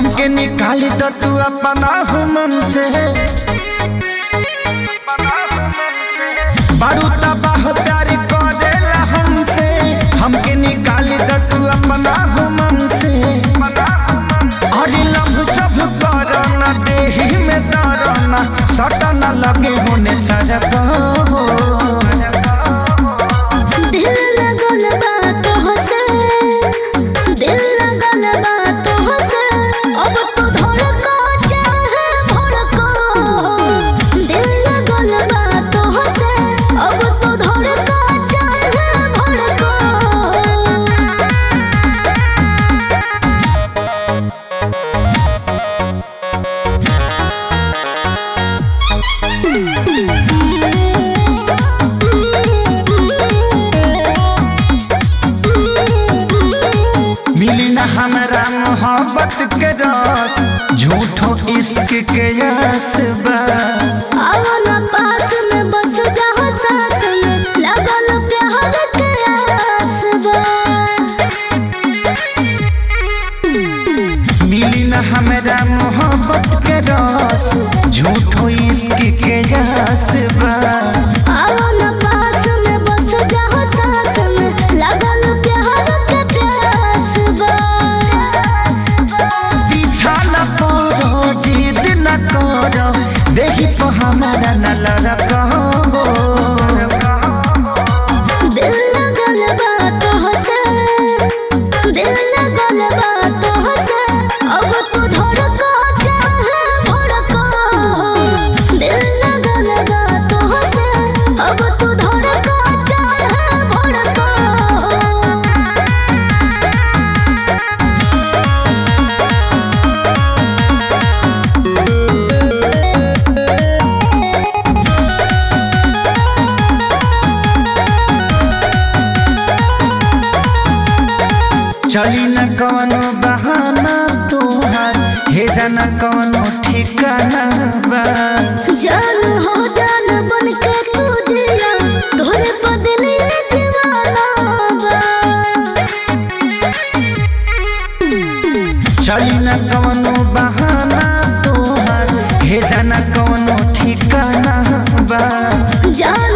हमके निकाली तो तू अपना हुमन से बारू तबाह प्यार करेला हमसे हमके निकाली तो तू अपना हुमन से अरे लभ जब करना देही में दरना सटना लगे होने सजग दिल लगल बा तोहसे दिल लगल बा तोहसे अब तू धड़को चाहे भड़को दिल लगल बा तोहसे अब तू धड़को चाहे भड़को मिली न हमरा मोहब्बत के रस झूठो इश्क के यस बा आओ ना पास में बस जाओ सास में लगल प्यार के आस बा मिली न हमरा मोहब्बत के रस झूठो इश्क के यस बा आओ ना पास में बस जाओ सास में लगल प्यार के प्यास बा पीछा न पड़ो जिद न करो देखी तो हमारा न लड़को दिल लगल बा तोहसे दिल लगल बा तोहसे अब तू धड़को चाहे भड़को दिल लगल बा तोहसे अब तू धड़को चाहे भड़को चली न कवनो बहाना तोहार हे जाना कवनो ठिकाना बा जान हो जान बन के तू जिया तोरे बदले दीवाना बा चली न कवनो बहाना तोहार हे जाना कवनो ठिकाना बा जान